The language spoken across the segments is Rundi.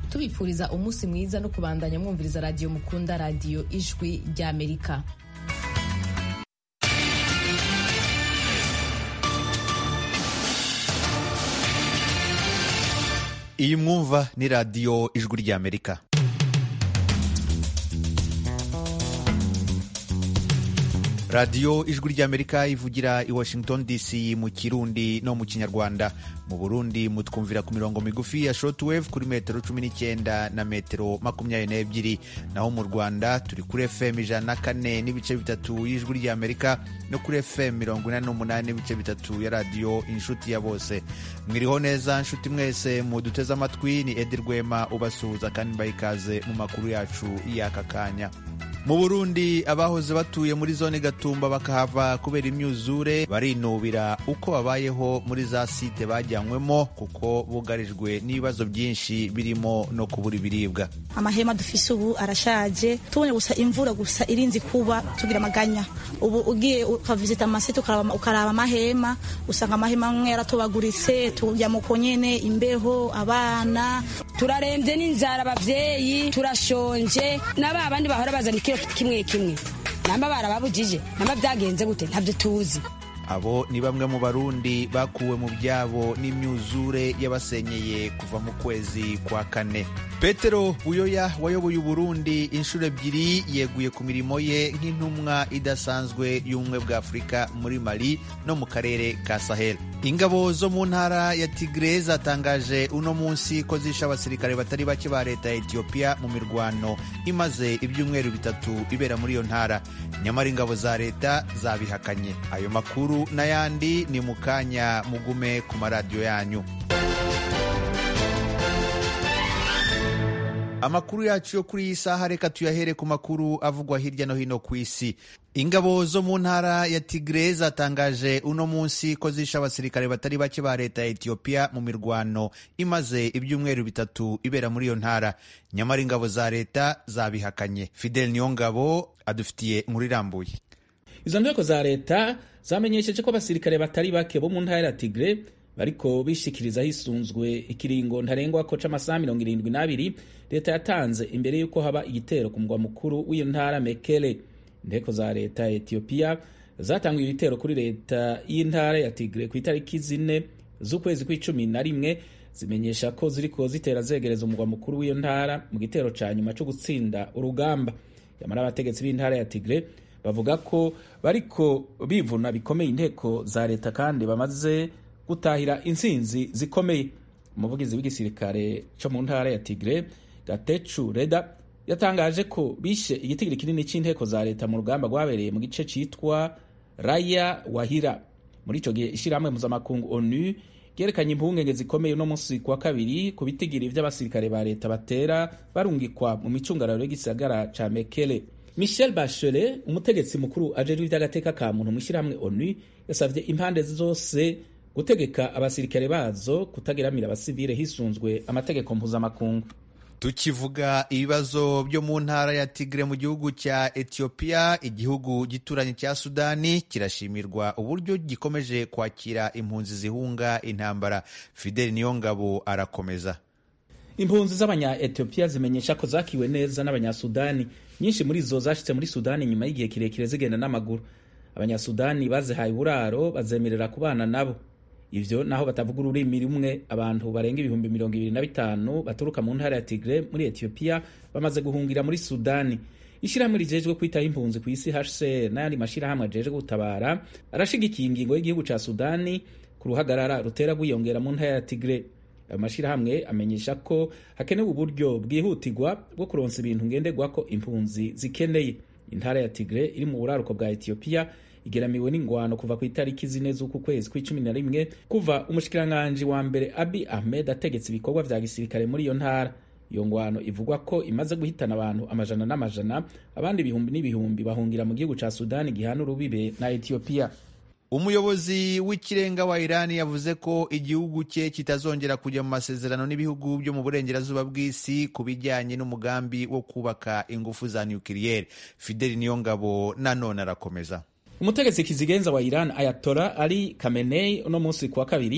tubipfuriza umunsi mwiza no kubandanya mwumviriza radiyo mukunda radiyo ijwi ry'amerika iyi mwumva ni radiyo ijwi ry'amerika radiyo ijwi ry'amerika ivugira i washington dc mu kirundi no mu kinyarwanda mu burundi mutwumvira ku mirongo migufi ya shortwave kuri metero cumi n'icyenda na metero makumyabiri n'ebyiri naho mu rwanda turi kuri fm ijana na kane n'ibice bitatu y'ijwi ry'amerika no kuri fm mirongo inani n'umunani n'ibice bitatu ya radiyo inshuti ya bose mwiriho neza nshuti mwese muduteze amatwi ni edi rwema ubasuhuza kandi mbaha ikaze mu makuru yacu y'aka kanya mu burundi abahoze batuye muri zone gatumba bakahava kubera imyuzure barinubira uko babayeho muri za site bajyanywemo kuko bugarijwe n'ibibazo byinshi birimo no kubura ibiribwa amahema dufise ubu arashaje tubonye gusa imvura gusa irinzi kuba tugira amaganya ubu ugiye ukavizita amasite ukaraba amahema usanga amahema amwe yaratobaguritse tujya mu konyene imbeho abana turarembye n'inzara abavyeyi turashonje n'aba bandi bahora bazana ikiro kimwe kimwe namba barababujije namba byagenze gute ntabyo tuzi abo ni bamwe mu barundi bakuwe mu byabo n'imyuzure yabasenyeye kuva mu kwezi kwa kane petero buyoya wayoboye uburundi inshuro ebyiri yeguye ku mirimo ye nk'intumwa idasanzwe y'ubumwe bwa afurika muri mali no mu karere ka sahel ingabo zo mu ntara ya tigre zatangaje uno munsi ko zishe abasirikare batari bake ba leta ya etiyopiya mu mirwano imaze ibyumweru bitatu ibera muri iyo ntara nyamara ingabo za leta zabihakanye ayo makuru n'ayandi ni mu kanya mugume ku maradiyo yanyu amakuru yacu yo kuri iyi saha reka tuyahere ku makuru avugwa hirya no hino ku isi ingabo zo mu ntara ya tigre zatangaje uno munsi ko zishe abasirikare batari bake ba leta ya etiyopiya mu mirwano imaze ibyumweru bitatu ibera muri iyo ntara nyamara ingabo za leta zabihakanye fidel niyongabo adufitiye inkuru irambuye izo nteko za leta zamenyesheje ko abasirikare batari bake bo mu ntara ya tigre bariko bishikiriza hisunzwe ikiringo ntarengwa ko c'amasaha mirongo irindwi n'abiri leta yatanze imbere y'uko haba igitero ku mugwa mukuru w'iyo ntara mekele inteko za leta ya etiyopiya zatanguye ibitero kuri leta y'intara ya tigre ku itariki zine z'ukwezi kw'icumi na rimwe zimenyesha ko ziriko zitera zegereza umugwa mukuru w'iyo ntara mu gitero ca nyuma co gutsinda urugamba yamara abategetsi b'intara ya tigre bavuga ko bariko bivuna bikomeye inteko za leta kandi bamaze gutahira intsinzi zikomeye umuvugizi w'igisirikare cyo mu ntara ya tigre gatecu reda yatangaje ko bishe igitigiri kinini c'inteko za leta mu rugamba rwabereye mu gice citwa raya wahira muri ico gihe ishirahamwe mpuzamakungu onu ryerekanye impungenge zikomeye uno munsi kuwa kabiri ku bitigiri vy'abasirikare ba leta batera barungikwa mu micungararo y'igisagara ca mekele michel bachelet umutegetsi mukuru ajejwe ivy'agateka ka muntu mw'ishirahamwe onu yasavye impande zose gutegeka abasirikare bazo kutageramira abasivile hisunzwe amategeko mpuzamakungu tukivuga ibibazo byo mu ntara ya tigre mu gihugu cya etiyopiya igihugu gituranye cya sudani kirashimirwa uburyo gikomeje kwakira impunzi zihunga intambara fideli niyongabo arakomeza impunzi z'abanya etiyopiya zimenyesha ko zakiwe neza n'abanyasudani nyinshi muri zo zashitse muri sudani nyuma y'igihe kirekire zigenda n'amaguru abanyasudani bazihaye uburaro bazemerera kubana nabo ivyo naho batavuga ururimi rumwe abantu barenga ibihumbi mirongo ibiri na bitanu baturuka mu ntara ya tigre muri etiyopiya bamaze guhungira muri sudani ishirahamwe rijejwe kwitaho impunzi ku isi hcr n'ayandi mashirahamwe ajejwe gutabara arashigikiye ingingo y'igihugu ca sudani ku ruhagarara rutera rwiyongera mu ntara ya tigre ayo mashirahamwe amenyesha ko hakenewe uburyo bwihutirwa bwo kuronsa ibintu ngenderwako impunzi zikeneye intara ya tigre iri mu buraruko bwa etiyopiya igeramiwe n'ingwano kuva ku itariki zine z'uku kwezi kw'icumi na rimwe kuva umushikiranganji wa mbere abi ahmed ategetse ibikorwa vya gisirikare muri iyo ntara iyo ngwano ivugwa ko imaze guhitana abantu amajana n'amajana abandi ibihumbi n'ibihumbi bahungira mu gihugu ca sudani gihana urubibe na etiyopiya umuyobozi w'ikirenga wa irani yavuze ko igihugu cye kitazongera kujya mu masezerano n'ibihugu byo mu burengerazuba bw'isi ku bijyanye n'umugambi wo kubaka ingufu za nukiliyeri fideli niyongabo nanone arakomeza umutegetsi kizigenza wa iran ayatola ali kamenei uno munsi kuwa kabiri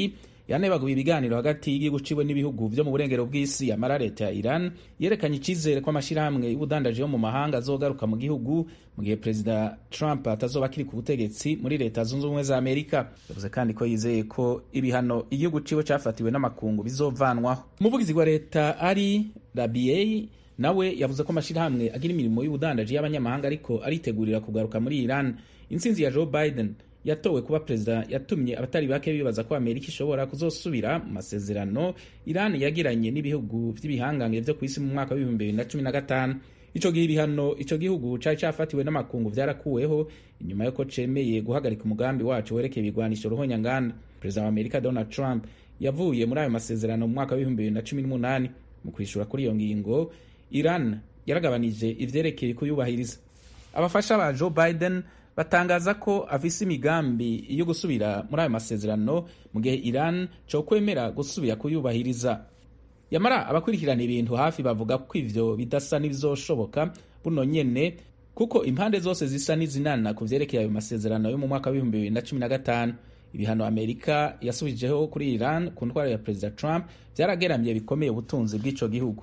yanebaguye ibiganiro hagati y'igihugu ciwe n'ibihugu vyo mu burengero bw'isi amara leta ya iran yerekanye icizere ko amashirahamwe y'ubudandaji yo mu mahanga azogaruka mu gihugu mu gihe perezida trump atazoba akiri ku butegetsi muri leta zunze ubumwe za amerika yavuze kandi ko yizeye ko ibihano igihugu ciwe cafatiwe n'amakungu bizovanwaho umuvugizi wa leta ari rabiei nawe yavuze ko amashirahamwe agira imirimo y'ubudandaji y'abanyamahanga ariko aritegurira kugaruka muri iran intsinzi ya joe biden yatowe kuba perezida yatumye abatari bake bibaza ko amerika ishobora kuzosubira mu masezerano iran yagiranye n'ibihugu vy'ibihangange vyo kw'isi mu mwaka w'ibihumbi bibiri na cumi na gatanu ico gihe ibihano ico gihugu cari cafatiwe n'amakungu vyarakuweho inyuma yuko cemeye guhagarika umugambi waco werekeye ibigwanisho ruhonyanganda perezida wa amerika donald trump yavuye muri ayo masezerano mu mwaka w'ibihumbi bibiri na cumi n'umunani mu kwishura kuri iyo ngingo iran yaragabanije ivyerekeye kuyubahiriza abafasha ba joe biden batangaza ko afise imigambi yo gusubira muri ayo masezerano mu gihe iran co kwemera gusubira kuyubahiriza yamara abakurikirana ibintu hafi bavuga ko ivyo bidasa n'ibizoshoboka buno nyene kuko impande zose zisa n'izinana ku vyerekeye ayo masezerano yo mu mwaka w'ibihumbi bibiri na cumi na gatanu ibihano amerika yasubijeho kuri iran ku ntwaro ya perezida trump vyarageramye bikomeye ubutunzi bw'ico gihugu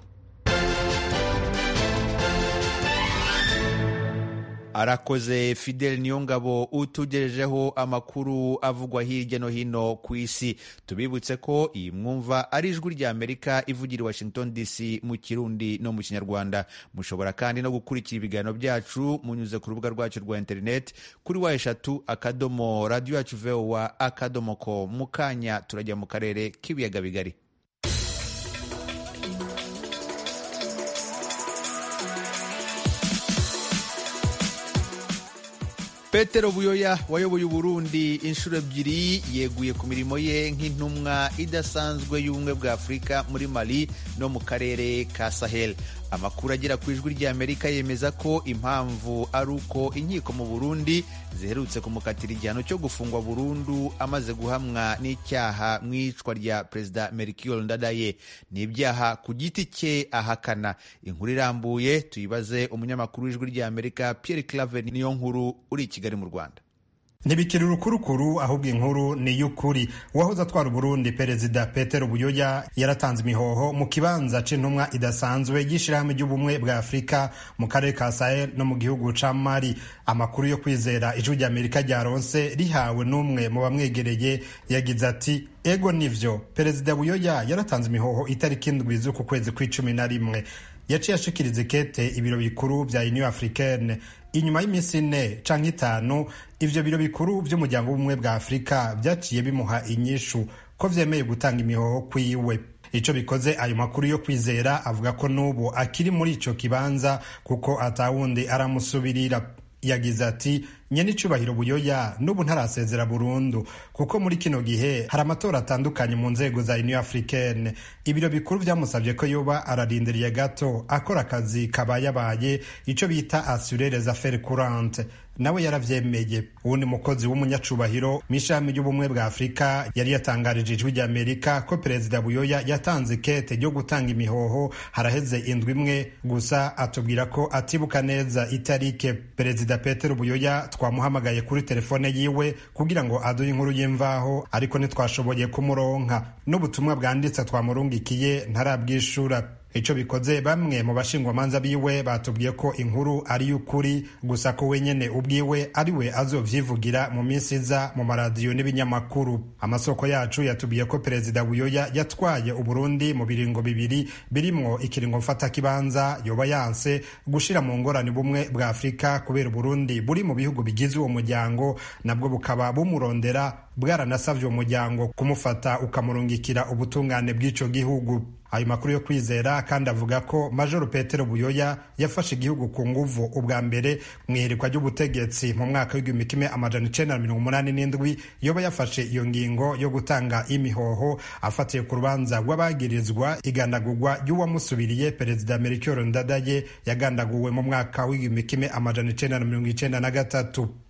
arakoze fidel niyongabo utugejejeho amakuru avugwa hirya no hino ku isi tubibutse ko iyi mwumva ari ijwi rya amerika ivugira i washington dc mu kirundi no mu kinyarwanda mushobora kandi no gukurikira ibiganiro byacu munyuze ku rubuga rwacu rwa interineti kuri wa eshatu akadomo radiyo yacu vowa akadomo ko mu kanya turajya mu karere k'ibiyaga bigari petero buyoya wayoboye uburundi inshuro ebyiri yeguye ku mirimo ye nk'intumwa idasanzwe y'ubumwe bwa afurika muri mali no mu karere ka sahel amakuru agera ku ijwi ry'amerika yemeza ko impamvu ari uko inkiko mu burundi ziherutse kumukatira igihano cyo gufungwa burundu amaze guhamwa n'icyaha mu iyicwa rya perezida merikiyoro ndadaye ni ibyaha ku giti cye ahakana inkuru irambuye tuyibaze umunyamakuru w'ijwi ry'amerika pierre claver niyo nkuru uri i kigali mu rwanda ntibikiri urukurukuru ahubwo inkuru ni iy'ukuri uwahoze atwara uburundi perezida petero buyoya yaratanze imihoho mu kibanza c'intumwa idasanzwe y'ishirahamwe ry'ubumwe bwa afurika mu karere ka sahel no mu gihugu ca mali amakuru yo kwizera ijwi ry'amerika ryaronse rihawe n'umwe mu bamwegereye yagize ati ego nivyo perezida buyoya yaratanze imihoho itariki indwi z'uku kwezi kw'icumi na rimwe yaciye ashikiriza ikete ibiro bikuru vya union africaine inyuma y'iminsi ine canke itanu ivyo biro bikuru vy'umuryango w'ubumwe bwa afurika vyaciye bimuha inyishu ko vyemeye gutanga imihoho kwiwe ico bikoze ayo makuru yo kwizera avuga ko n'ubu akiri muri ico kibanza kuko atawundi aramusubirira yagize ati nyene icubahiro buyoya n'ubu ntarasezera burundu kuko muri kino gihe hari amatora atandukanye mu nzego za union africaine ibiro bikuru vyamusavye ko yoba ararindiriye gato akora akazi kabayabaye ico bita assurer les affaires courantes nawe yaravyemeye uwundi mukozi w'umunyacubahiro mw'ishami ry'ubumwe bwa afurika yari yatangarije ijwi ry'amerika ko perezida buyoya yatanze ikete ryo gutanga imihoho haraheze indwi imwe gusa atubwira ko atibuka neza itarike perezida petero buyoya twamuhamagaye kuri telefone yiwe kugira ngo aduhe inkuru y'imvaho ariko ntitwashoboye kumuronka n'ubutumwa bwanditse twamurungikiye ntarabwishura ico bikoze bamwe mu bashingwamanza biwe batubwiye ko inkuru ari y'ukuri gusa ko wenyene ubwiwe ari we azovyivugira mu minsi iza mu maradiyo n'ibinyamakuru amasoko yacu yatubwiye ko perezida buyoya yatwaye uburundi mu biringo bibiri birimwo ikiringo mfata kibanza yoba yanse gushira mu ngorane bumwe bwa afurika kubera uburundi buri mu bihugu bigize uwo muryango nabwo bukaba bumurondera bwaranasavye uwo muryango kumufata ukamurungikira ubutungane bw'ico gihugu ayo makuru yo kwizera kandi avuga ko majoro petero buyoya yafashe igihugu ku nguvu ubwa mbere mu iherekwa ry'ubutegetsi mu mwaka w'igihumbi kimwe amajana icenda na mirongo umunani n'indwi yoba yafashe iyo ngingo yo gutanga imihoho afatiye ku rubanza rw'abagirizwa igandagurwa ry'uwamusubiriye perezida melchior ndadaye yagandaguwe mu mwaka w'igihumbi kimwe amajana icenda na mirongo icenda na gatatu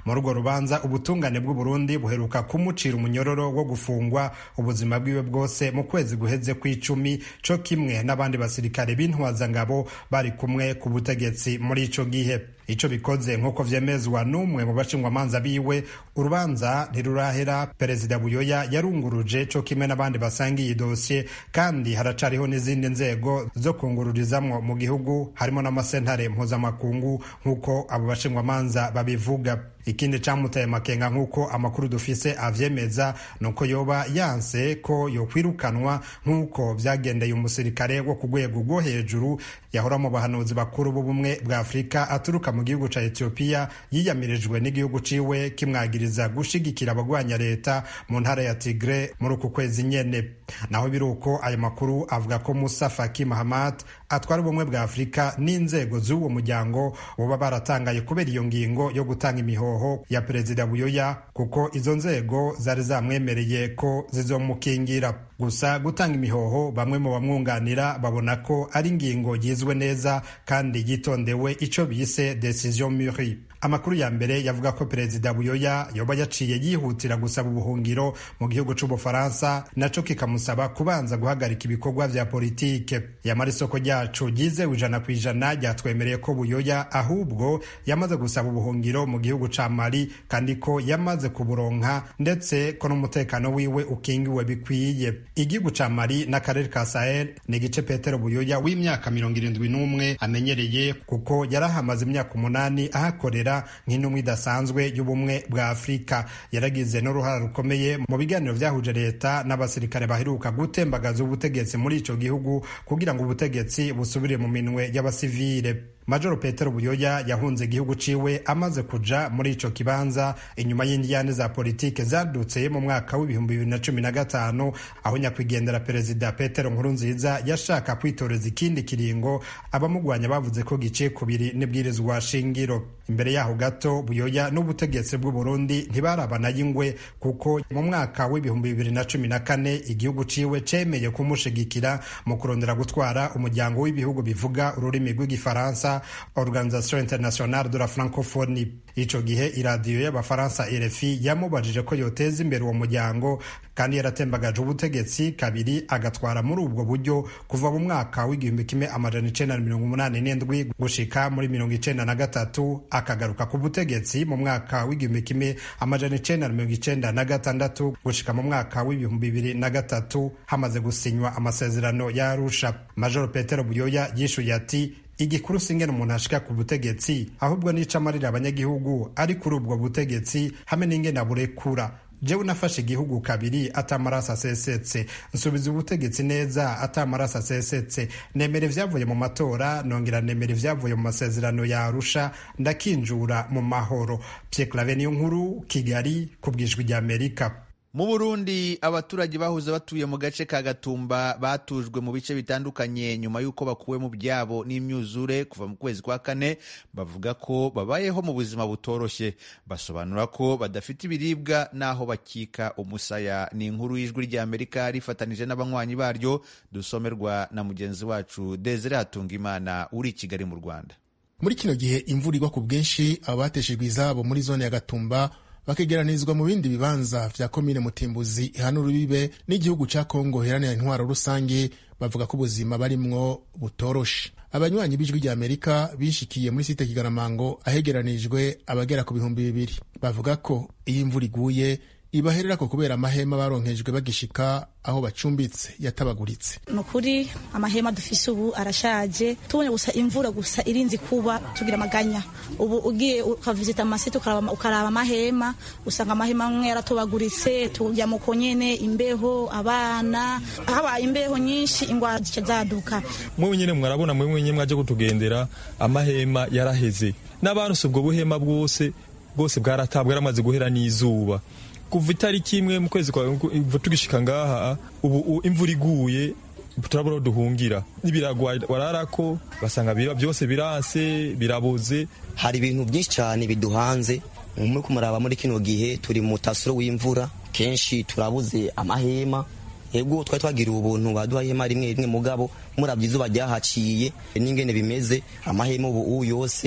muri urwo rubanza ubutungane bw'uburundi buheruka kumucira umunyororo wo gufungwa ubuzima bwiwe bwose mu kwezi guheze kw'icumi co kimwe n'abandi basirikare b'intwazangabo bari kumwe ku butegetsi muri ico gihe ico bikoze nk'uko vyemezwa n'umwe mu bashingwamanza biwe urubanza ntirurahera perezida buyoya yarunguruje co kimwe n'abandi basangiye idosiye kandi haracariho n'izindi nzego zo kungururizamwo mu gihugu harimo n'amasentare mpuzamakungu nk'uko abo bashingwamanza babivuga ikindi camuteye makenga nk'uko amakuru dufise avyemeza nuko yoba yanse ko yokwirukanwa nk'uko vyagendeye umusirikare wo ku rwego rwo hejuru yahora mu bahanuzi bakuru b'ubumwe bwa afurika aturuka mu gihugu ca etiyopiya yiyamirijwe n'igihugu ciwe kimwagiriza gushigikira abagwanya leta mu ntara ya tigre muri uku kwezi nyene naho biri uko ayo makuru avuga ko musa faki mahamat atwara ubumwe bwa afurika n'inzego z'uwo muryango boba baratangaye kubera iyo ngingo yo gutanga imihoho ya perezida buyoya kuko izo nzego zari zamwemereye ko zizomukingira gusa gutanga imihoho bamwe mu bamwunganira babona ko ari ingingo yizwe neza kandi yitondewe ico bise decision muri amakuru ya mbere yavuga ko perezida buyoya yoba yaciye yihutira gusaba ubuhungiro mu gihugu c'ubufaransa naco kikamusaba kubanza guhagarika ibikorwa vya politike yamara isoko ryacu ryizewe ijana ku ijana ryatwemereye ko buyoya ahubwo yamaze gusaba ubuhungiro mu gihugu ca mali kandi ko yamaze kuburonka ndetse ko n'umutekano wiwe ukingiwe bikwiye igihugu ca mali n'akarere ka sahel ni igice petero buyoya w'imyaka mirongo irindwi n'umwe amenyereye kuko yarahamaze imyaka umunani ahakorera nk'intumwa idasanzwe y'ubumwe bwa afurika yaragize n'uruhara rukomeye mu biganiro vyahuje leta n'abasirikare baheruka gutembagaza ubutegetsi muri ico gihugu kugira ngo ubutegetsi busubire mu minwe y'abasivile majoro petero buyoya yahunze igihugu ciwe amaze kuja muri ico kibanza inyuma y'indiyane za politike zadutse mu mwaka w'ibihumbi bibiri na cumi na gatanu aho nyakwigendera perezida petero nkurunziza yashaka kwitoreza ikindi kiringo abamugwanya bavuze ko giciye kubiri n'ibwirizwa shingiro imbere yaho gato buyoya n'ubutegetsi bw'uburundi ntibarabana y'ingwe kuko mu mwaka w'ibihumbi bibiri na cumi na kane igihugu ciwe cemeye kumushigikira mu kurondera gutwara umuryango w'ibihugu bivuga ururimi rw'igifaransa organisation internationale de la francophonie ico gihe iradiyo y'abafaransa rfi yamubajije ko yoteza imbere uwo muryango kandi yaratembagaje ubutegetsi kabiri agatwara muri ubwo buryo kuva mu mwaka w'igihumbi kimwe amajana icenda na mirongo umunani n'indwi gushika muri mirongo icenda na gatatu akagaruka ku butegetsi mu mwaka w'igihumbi kimwe amajana icenda na mirongo icenda na gatandatu gushika mu mwaka w'ibihumbi bibiri na gatatu hamaze gusinywa amasezerano ya arusha majoro petero buyoya yishuye ati igikuru singene umuntu ashika ku butegetsi ahubwo nica amarira abanyagihugu ari kuri ubwo butegetsi hamwe n'ingene aburekura jewe nafashe igihugu kabiri atamaraso asesetse nsubiza ubutegetsi neza atamaraso asesetse nemera ivyavuye mu matora nongera nemera ivyavuye mu masezerano ya arusha ndakinjura mu mahoro Pierre Claver niyo nkuru kigali ku bwijwi rya amerika mu burundi abaturage bahoze batuye mu gace ka gatumba batujwe mu bice bitandukanye nyuma y'uko bakuwe mu byabo n'imyuzure kuva mu kwezi kwa kane bavuga ko babayeho mu buzima butoroshye basobanura ko badafite ibiribwa n'aho bakika umusaya ni inkuru y'ijwi ry'amerika rifatanije n'abanywanyi baryo dusomerwa na mugenzi wacu desire hatungimana uri i kigali mu rwanda muri kino gihe imvura igwa ku bwinshi abo bateshejwe izabo muri zone ya gatumba bakegeranizwa mu bindi bibanza vya komine mutimbuzi ihana urubibe n'igihugu ca kongo heranira intwaro rusange bavuga ko ubuzima barimwo butoroshe abanywanyi b'ijwi rya amerika bishikiye muri site kigaramango ahegeranijwe abagera ku bihumbi bibiri bavuga ko iyo imvura iguye ibahererako kubera amahema baronkejwe bagishika aho bacumbitse yatabaguritse ni ukuri amahema dufise ubu arashaje tubonye gusa imvura gusa irinzi kuba tugira amaganya ubu ugiye ukavizita amasite ukaraba amahema usanga amahema amwe yaratobaguritse tujya mu nyene imbeho abana habaye imbeho nyinshi ingwara zica zaduka mwe nyene mwarabona mwe nyene mwaje kutugendera amahema yaraheze n'abantu ubwo buhema bwose bwose bwaratabwa yaramaze guhera n'izuba kuva itariki imwe mu kwezi kwa tugishika ngaha ubu imvura iguye turabura duhungira n'ibiragwa wararako basanga biba byose biranse biraboze hari ibintu byinshi cyane biduhanze muri kumuraba muri kino gihe turi mu tasuro w'imvura kenshi turabuze amahema ego twari twagiriwe ubuntu baduha ihema rimwe rimwe mugabo murabye izuba ryahaciye n'ingene bimeze amahema ubu yose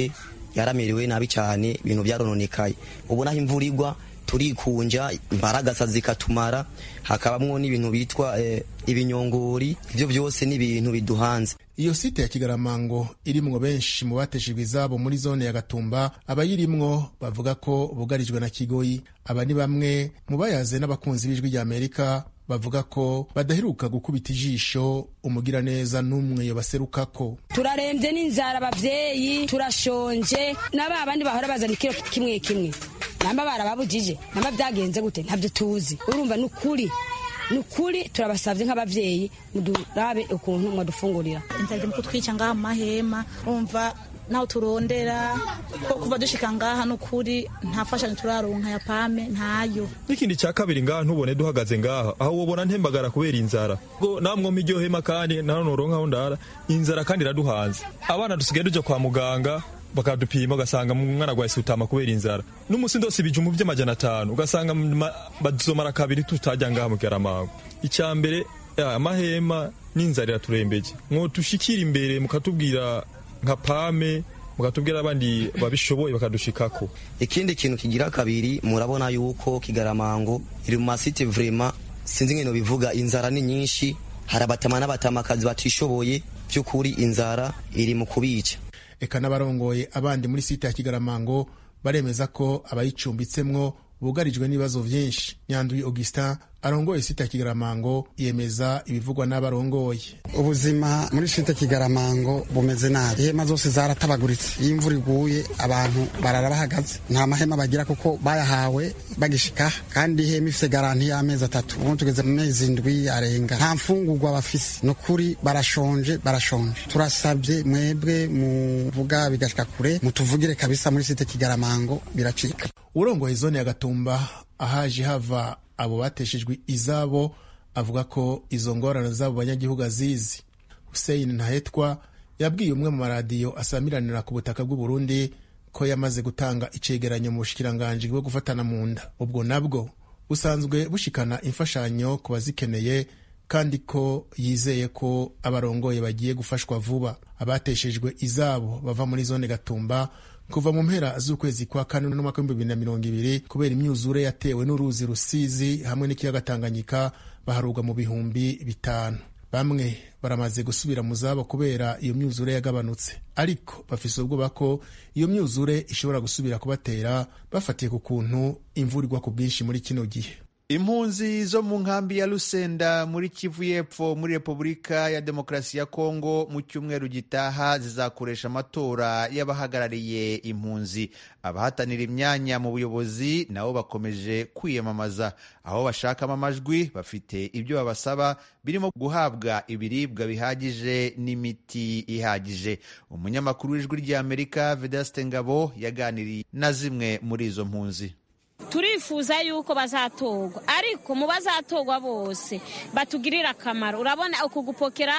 yaramerewe nabi cyane ibintu byarononekaye ubu naho imvura igwa turikunja imbaragasa zikatumara hakabamwo n'ibintu bitwa eh, ibinyongori ivyo byose ni ibintu biduhanze iyo site ya kigaramango irimwo benshi mu bateshejwe izabo muri zone ya gatumba abayirimwo bavuga ko bugarijwe na kigoyi aba ni bamwe mu bayaze n'abakunzi b'ijwi rya amerika bavuga ko badaheruka gukubita ijisho umugiraneza n'umwe yobaserukako turarembye n'inzara abavyeyi turashonje n'aba bandi bahora bazana ikiro kimwe kimwe namba barababujije namba byagenze gute ntabyo tuzi urumva ni ukuri ni ukuri turabasabye nk'abavyeyi mudurabe ukuntu mwadufungurira inzara mu kutwica ngaha mu mahema umva naho turondera ko kuva dushika ngaha n'ukuri nta fashanyo turaronka ya pame ntayo n'ikindi cya kabiri ngaha ntubone duhagaze ngaha aho wobona ntembagara kubera inzara ngo namwe iryo hema kandi naho noronkaho ndara inzara kandi iraduhanze abana dusigaye tuja kwa muganga bakadupima ugasanga umwana agwaye sutama kubera inzara n'umusi ndose ibijumbu by'amajana atanu ugasanga bazomara kabiri tutajya ngaha mu karamango icya mbere amahema n'inzara iraturembeje mwotushikira imbere mukatubwira nka pame mukatubwira abandi babishoboye bakadushikako ikindi kintu kigira kabiri murabona yuko kigaramango iri mu masite vrema sinzi ngeno bivuga inzara ni nyinshi hari abatama n'abatamakazi batishoboye by'ukuri inzara iri mu kubica eka n'abarongoye abandi muri site ya kigaramango baremeza ko abayicumbitsemwo bugarijwe n'ibibazo vyinshi nyanduye augustin arongoye site ya kigaramango yemeza ibivugwa n'abarongoye ubuzima muri site kigaramango bumeze nabi ihema zose zaratabaguritse iyo imvura iguye abantu barara bahagaze nta mahema bagira kuko bayahawe bagishika kandi ihema ifise garanti y'amezi atatu ubu tugeze mu mezi indwi arenga nta mfungurwa bafise ni ukuri barashonje barashonje turasabye mwebwe muvuga bigashika kure mutuvugire kabisa muri site kigaramango biracika urongoye zone ya gatumba ahaje hava abo bateshejwe izabo avuga ko izo ngorane z'abo banyagihugu azizi Hussein Ntahetwa yabwiye umwe mu maradiyo asamiranira ku butaka bw'u Burundi ko yamaze gutanga icegeranyo mu bushikiranganji bwo gufatana mu nda ubwo nabwo busanzwe bushikana imfashanyo ku bazikeneye kandi ko yizeye ko abarongoye bagiye gufashwa vuba abateshejwe izabo bava muri zone gatumba kuva mu mpera z'ukwezi kwa kane n'umwaka w'ibihumbi bibiri na mirongo ibiri kubera imyuzure yatewe n'uruzi rusizi hamwe n'ikiyaga tanganyika baharurwa mu bihumbi bitanu bamwe baramaze gusubira mu zabo kubera iyo myuzure yagabanutse ariko bafise ubwoba ko iyo myuzure ishobora gusubira kubatera bafatiye ku kuntu imvura igwa ku bwinshi muri kino gihe impunzi zo mu nkambi ya Lusenda muri Kivu y'Epfo muri Repubulika ya Demokarasi ya Kongo mu cyumweru gitaha zizakoresha amatora y'abahagarariye impunzi abahatanira imyanya mu buyobozi nabo bakomeje kwiyamamaza aho bashakamo amajwi bafite ibyo babasaba birimo guhabwa ibiribwa bihagije n'imiti ihagije umunyamakuru w'ijwi ry'Amerika Vedaste Ngabo yaganiriye na zimwe muri izo mpunzi turifuza yuko bazatorwa ariko mu bazatorwa bose batugirira akamaro urabona uku gupokera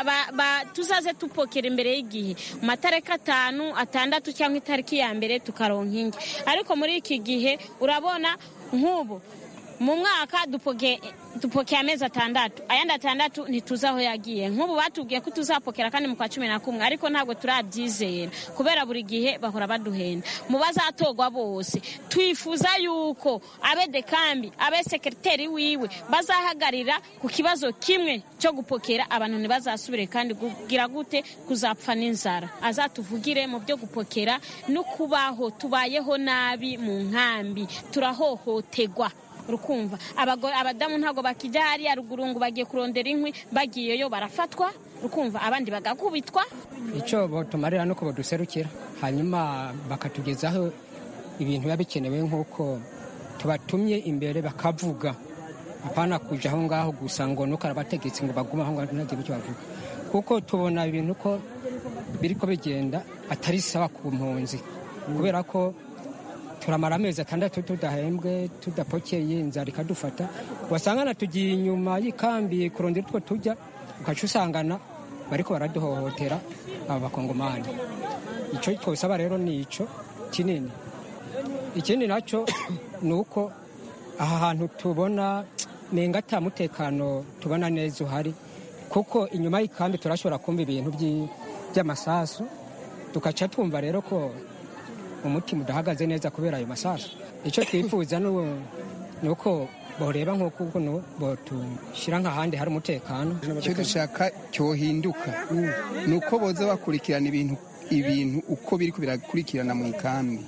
tuzaze tupokera imbere y'igihe mu matariki atanu atandatu cyangwa itariki ya mbere tukaronka ingi ariko muri iki gihe urabona nk'ubu mu mwaka dupokeye amezi atandatu ayandi atandatu ntituzi aho yagiye nk'ubu batubwiye ko tuzapokera kandi mu kwa cumi na kumwe ariko ntabwo turabyizera kubera buri gihe bahora baduhenda mu bazatorwa bose twifuza yuko abe dekambi abe sekeriteri wiwe bazahagarira ku kibazo kimwe cyo gupokera abantu ntibazasubire kandi kugira gute kuzapfa n'inzara azatuvugire mu byo gupokera no kubaho tubayeho nabi mu nkambi turahohotegwa urukumva abadamu ntabwo bakijya hariya ruguru ngo bagiye kurondera inkwi bagiyeyo barafatwa rukumva abandi bagakubitwa icyo tumarira nuko baduserukira hanyuma bakatugezaho ibintu biba bikenewe nk'uko tubatumye imbere bakavuga apana kujya aho ngaho gusa ngo nuko arabategetse ngo bagume aho ngaho ntagire icyo bavuga kuko tubona ibintu ko biri ko bigenda atari sawa ku mpunzi kubera ko turamara amezi atandatu tudahembwe tudapokeye inzara ikadufata wasangana tugiye inyuma y'ikambi kurondera utwo tujya ugaca usangana bariko baraduhohotera aba bakongomani icyo twosaba rero ni icyo kinini ikindi nacyo ni uko aha hantu tubona nenga ata mutekano tubona neza uhari kuko inyuma y'ikambi turashobora kumva ibintu by'amasasu tugaca twumva rero ko umutima udahagaze neza kubera ayo masasu icyo twifuza ni uko boreba nk'uko ukuntu botushyira nk'ahandi hari umutekano icyo dushaka cyohinduka ni uko boza bakurikirana ibintu ibintu uko biri birakurikirana mu ikambi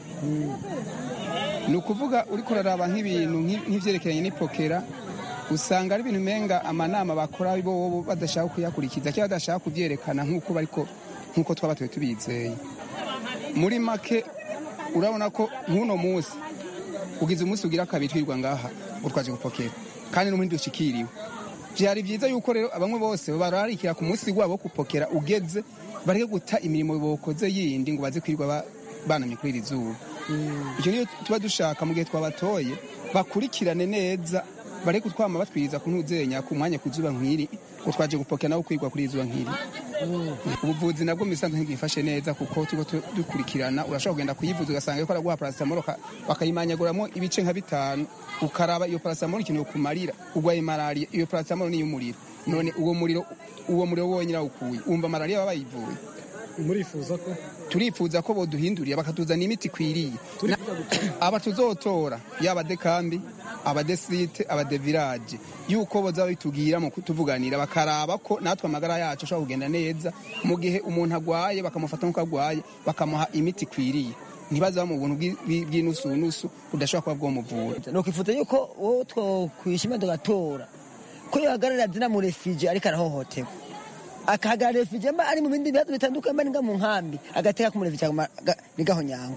ni ukuvuga uri kuraraba nk'ibintu nk'ibyerekeranye n'ipokera usanga ari ibintu umenga amanama bakora bo badashaka kuyakurikiza cyangwa badashaka kubyerekana nk'uko bariko nk'uko twaba tuba tubizeye muri make urabona ko nk'uno munsi ugize umunsi ugira kabiri twirwa ngaha ngo twaje gupokera kandi n'umundi dushikiriwe byari byiza yuko rero bamwe bose bararikira ku munsi wabo wo gupokera ugeze bareke guta imirimo bokoze yindi ngo baze kwirirwa banamye kuri iri zuba icyo niyo tuba dushaka mu gihe twabatoye bakurikirane neza bareke kutwama batwiriza ku ntuzenya ku mwanya ku zuba nk'iri ngo twaje gupokera nawe kwirwa kuri iri zuba nk'iri ubuvuzi nabwo mu bisanzwe ntibwifashe neza kuko turiko dukurikirana urashobora kugenda kuyivuza ugasanga yuko araguha paracetamol bakayimanyaguramo ibice nka bitanu ukaraba iyo paracetamol ikintu kumarira urwaye malariya iyo paracetamol ni iy'umuriro none uwo muriro uwo muriro wonyine awukuye wumva malariya baba bayivuye murifuza ko turifuza ko boduhindurira bakatuzana imiti ikwiriye aba tuzotora yaba dekambi abadesite abadevirage yuko boza bitubwira mu kutuvuganira bakaraba ko natwe amagara yacu ashobora kugenda neza mu gihe umuntu agwaye bakamufata nk'uko agwaye bakamuha imiti ikwiriye ntibaza mu buntu bw'inusunusu budashobora kuba bwomuvura nokwifuza yuko wowe twokwishima tugatora ko yohagararira zina mu refije ariko arahohoterwa akahagarara refije mba ari mu bindi bibazo bitandukanye mba ninga mu nkambi agateka kumurefije nigaho nyango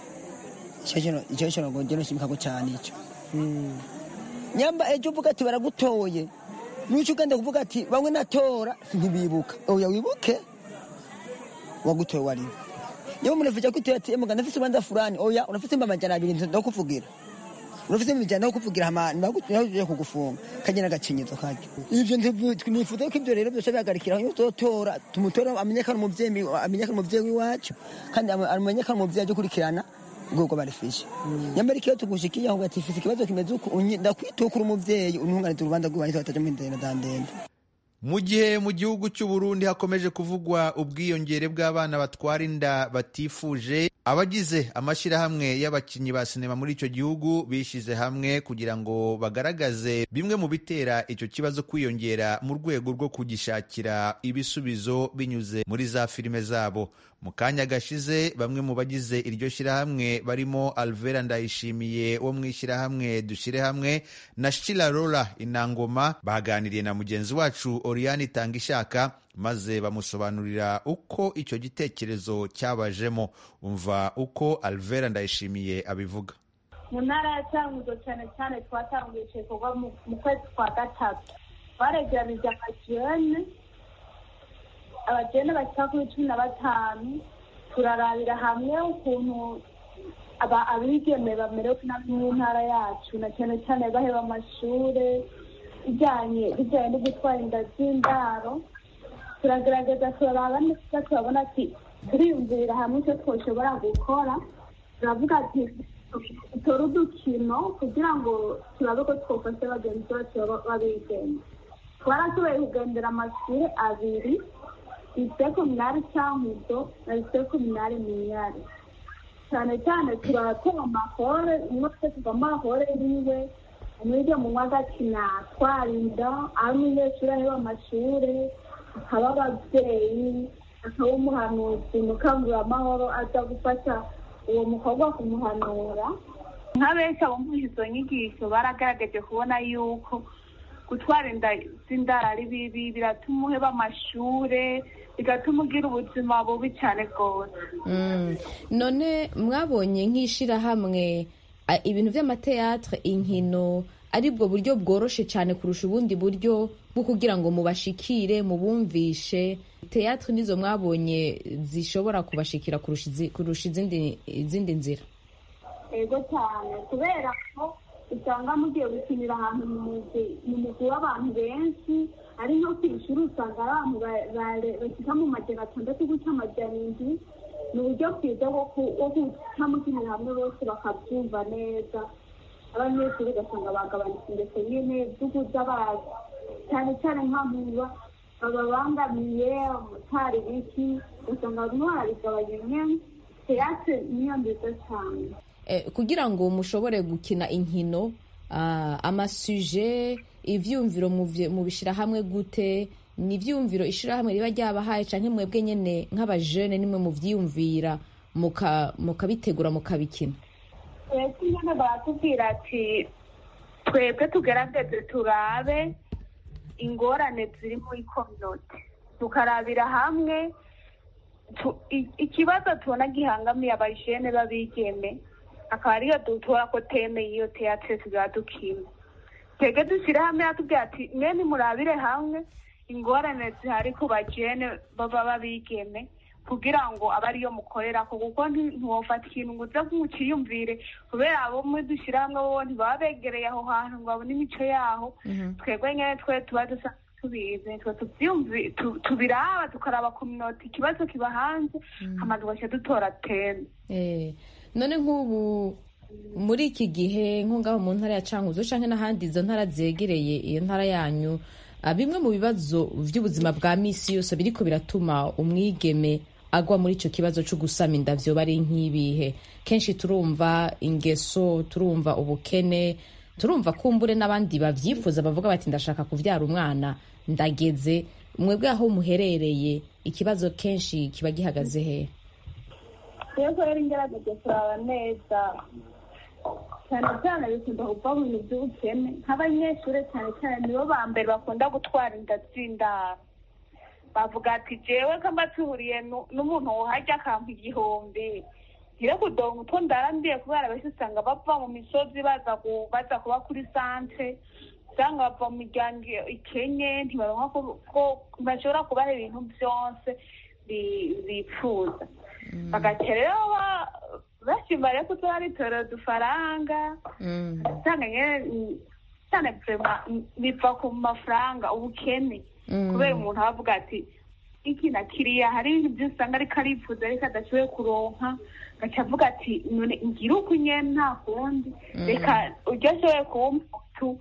icyo cyo ngo ngeno nshimikako cyane icyo nyamba ejo uvuga ati baragutoye nuco ugenda kuvuga ati bamwe natora ntibibuka oya wibuke wagutoye wariwe niba umurefije akutoye ati emuga ndafise ubanza fulani oya unafise imba amajana abiri ndakuvugira urafite imijyana yo kuvugira ahantu naho kugufunga kagena agacinyizo kajya ibyo nifuza ko ibyo rero byose bihagarikira aho tutora tumutora amenyekane umubyeyi amenyekane umubyeyi w'iwacu kandi amenyekane umubyeyi ajya ukurikirana ubwoko barifishe nyamara ikiyo tugushikiye aho gatifise ikibazo kimeze uko ndakwitukura umubyeyi untunganiza urubanza rw'ubanza batajya mu ndende na ndende mu gihe mu gihugu cy'u Burundi hakomeje kuvugwa ubwiyongere bw'abana batwara inda batifuje abagize amashyirahamwe y'abakinnyi ba sinema muri icyo gihugu bishyize hamwe kugira ngo bagaragaze bimwe mu bitera icyo kibazo kwiyongera mu rwego rwo kugishakira ibisubizo binyuze muri za filime zabo mu kanya gashize bamwe mu bagize iryo shyirahamwe barimo alvera ndayishimiye wo mu ishyirahamwe dushyire hamwe na shira rora inangoma baganiriye na mugenzi wacu oriyani tangishaka maze bamusobanurira uko icyo gitekerezo cyabajemo umva uko alvera ndayishimiye abivuga mu ntara ya cyanguzo cyane cyane twatanguye icyo gikorwa mu kwezi kwa gatatu baregeranije amajene abajene bashyira kuri cumi na batanu turarabira hamwe ukuntu abigeme bamerewe nabi mu ntara yacu na cyane cyane baheba amashuri bijyanye bijyanye no gutwara inda z'indaro turagerageza turaraba neza turabona ati turiyumvirira hamwe icyo twashobora gukora turavuga ati dutore udukino kugira ngo turabe ko twafashe bagenzi bacu babigenda twarashoboye kugendera amashuri abiri lycée communale cyankuzo na lycée communale miyari cyane cyane turatora amahore umwe twese tuva amahore yiwe umwige mu agakina twarinda ari umunyeshuri aheba amashuri akaba ababyeyi akaba umuhanuzi mukanguramahoro aza gufasha uwo mukobwa kumuhanura nka benshi abumvise izo nyigisho baragaragaje kubona yuko gutwara inda z'indara ari bibi biratuma uheba amashure bigatuma ugira ubuzima bubi cyane rwose none mwabonye nk'ishyirahamwe ibintu by'amateatre inkino aribwo buryo bworoshe cyane kurusha ubundi buryo bwo kugira ngo mubashikire mubumvishe teatre nizo mwabonye zishobora kubashikira kurusha izindi nzira yego cyane kubera ko usanga mugiye gukinira ahantu mu mugwi w'abantu benshi ari nko ku ishuri usanga ari abantu bashyika mu majana atandatu guca amajana indwi ni uburyo bwiza bwo guca mukinira hamwe bose bakabyumva neza abanyeshuri ugasanga bagabanutse ndetse nyine by'uguza bazi cyane cyane nk'amuba bababangamiye umutari biki ugasanga barimo barabigabanya nyine teatre niyo nziza cyane Eh, kugira ngo mushobore gukina inkino ah, amasuje ivyumviro muvye- mubishira hamwe gute ni ivyumviro ishirahamwe riba ryabahaye canke mwebwe nyene nk'abajene nimwe muvyiyumvira muka- mukabitegura mukabikina twebwe nyine baratubwira ati twebwe tugerageze turabe ingorane ziri muri kominote tukarabira hamwe tu- i- ikibazo tubona gihangamiye abajene b'abigeme akaba ariyo dutora ko teme y'iyo teatre tuzaba dukina twebwe dushyire hamwe atubwira ati mwe nimurabire hamwe ingorane zihari ku bajene baba b'abigeme kugira ngo abe ariyo mukorera ko kuko nti- ntiwofata ikintu ngo uze nk'ukiyumvire kubera abo muri dushyira hamwe bo ntibaba begereye aho hantu ngo babone imico yaho twebwe nyine twe tuba dusa tubizi twe tubyumvi tu- tubiraba tukaraba kominoti ikibazo kiba hanze hama tugaca dutora teme Eh, none nk'ubu muri iki gihe nko ngaho mu ntara ya cankuzo canke n'ahandi izo ntara zegereye iyo ntara yanyu ah, bimwe mu bibazo vy'ubuzima bwa misi yose biriko biratuma umwigeme agwa muri ico kibazo co gusama inda vyoba ari nk'ibihe kenshi turumva ingeso turumva ubukene turumva kumbure n'abandi bavyifuza bavuga bati ndashaka kuvyara umwana ndageze mwebwe aho muherereye ikibazo kenshi kiba gihagaze hehe rero rero ingerageje kuraba neza cyane cyane bikunda kuva mu bintu by'ubukene nk'abanyeshuri cyane cyane nibo ba mbere bakunda gutwara inda z'indaro bavuga ati jewe ko mba tuhuriye nu- n'umuntu wohajya akampa igihumbi ngire kudonga utwo ndarandiye kubera benshi usanga bava mu misozi baza ku- baza kuba kuri santre usanga bava mu miryango ikenye ntibaronka ko- ko bashobora kubaha ibintu byose bi- bifuza bagaca rero ba- bashima rero ko tuba ritorera udufaranga usanga nyene mm, cyane vrema mm, biva ku mafaranga ubukene Mm. kubera umuntu aba avuga ati iki na kiriya hari ibintu byose usanga ariko arifuza ariko adashoboye kuronka agaca avuga ati none ngire uku nyene nta kundi Mm. reka uryo ashoboye kumpa tu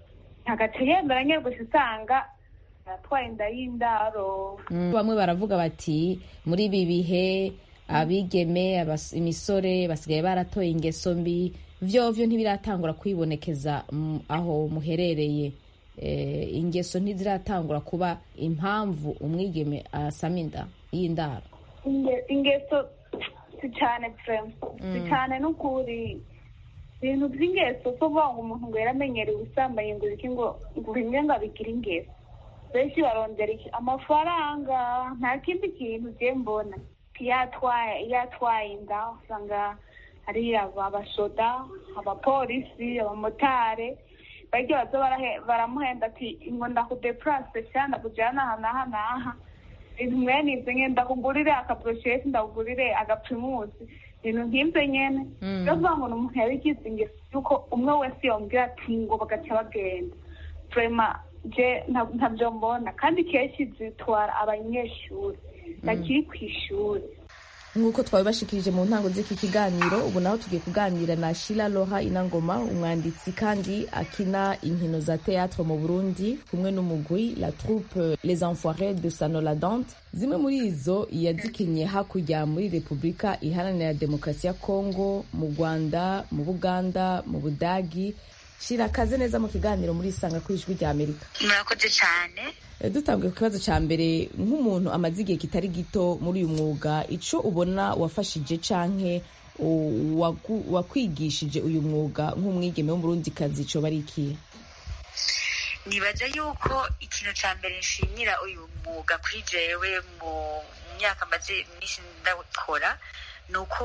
agaca yemera nyene gusa usanga aratwaye inda y'indaro bamwe baravuga bati muri ibi bihe abigeme abas- imisore basigaye baratoye ingeso mbi vyovyo ntibiratangura kwibonekeza mm, aho muherereye Eh, ingeso ntiziratangura kuba impamvu umwigeme asama inda y'indaro Inge- ingeso si cyane vrema si Mm. cyane n'ukuri ibintu by'ingeso so kuvuga ngo umuntu ngo yaramenyereye ubusambanyi ngo iki ngo ngo bimwe ngo abigire ingeso benshi barondera iki amafaranga nta kindi kintu ugiye mbona iyo atwaye iyo atwaye inda usanga hari abashoda abapolisi abamotari barya baza barahe- baramuhenda ati ngo ndakudepurase cyangwa ndakujyana aha n'aha n'aha ibintu mwene ibyo nyine ndakugurire akaburosheti ndakugurire agaprimusi ibintu nk'ibyo nyene Mm. rero kuvuga ngo ni umuntu yabigize ingeso yuko umwe wese yongera ati ngo bagaca bagenda vrema je nta- ntabyo mbona kandi kenshi zitwara abanyeshuri bakiri ku ishuri nk'uko twabibashikirije mu ntango z'iki kiganiro ubu naho tugiye kuganira na shila loha inangoma umwanditsi kandi akina inkino za théâtre mu burundi kumwe n'umugwi la troupe les enfoirés de sanoladante zimwe muri izo yazikinnye hakurya muri repubulika iharanira demokarasi ya kongo mu rwanda mu buganda mu budagi shira kaze neza mu kiganiro muri isanga ku ijwi rya amerika murakoze cyane Eh, dutanguye ku kibazo cya mbere nk'umuntu amaze igihe kitari gito muri uyu mwuga icyo ubona wafashije canke u- wagu- wakwigishije uyu mwuga nk'umwigeme w'umurundikazi coba ari ikihe nibaza yuko ikintu cya mbere nshimira uyu mwuga kuri jewe mu myaka maze iminsi ndawukora ni uko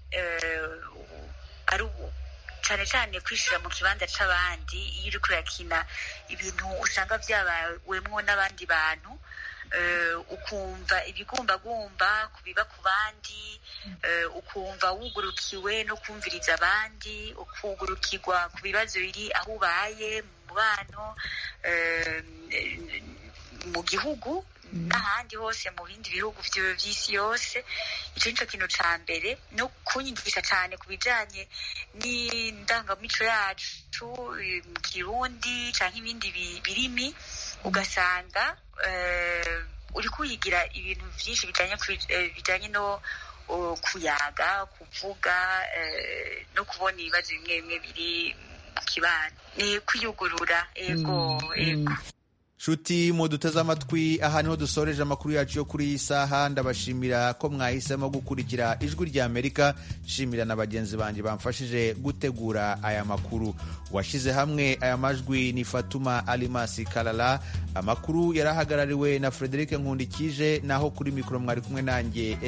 eh, ari u- cyane cyane kwishyira mu kibanza c'abandi iyo uriko urakina ibintu usanga byabawemwo n'abandi bantu eh, ukumva ibigumbagumba ku biba ku bandi eh, ukumva wugurukiwe no kumviriza abandi ukugurukirwa ku bibazo biri aho ubaye mu mubano eh, mu gihugu n'ahandi hose mu bindi bihugu vyo- vy'isi yose ico nico kintu ca mbere no kunyigisha cane ku bijanye n'indangamico yacu eh, mu kirundi canke ibindi bi- birimi ugasanga eh, uriko uyigira ibintu vyinshi bijanye ku- eh, bijanye no uh, kuyaga kuvuga eh, no kubona ibibazo bimwe bimwe biri mu kibano ni kwiyugurura ego ego nshuti muduteze amatwi aha niho dusoreje amakuru yacu yo kuri iyi saha ndabashimira ko mwahisemo gukurikira ijwi rya amerika nshimira na bagenzi banjye bamfashije gutegura aya makuru washyize hamwe aya majwi ni fatuma alimasi karara amakuru yari ahagarariwe na frederic nkundikije naho kuri mikoro mwari kumwe nanjye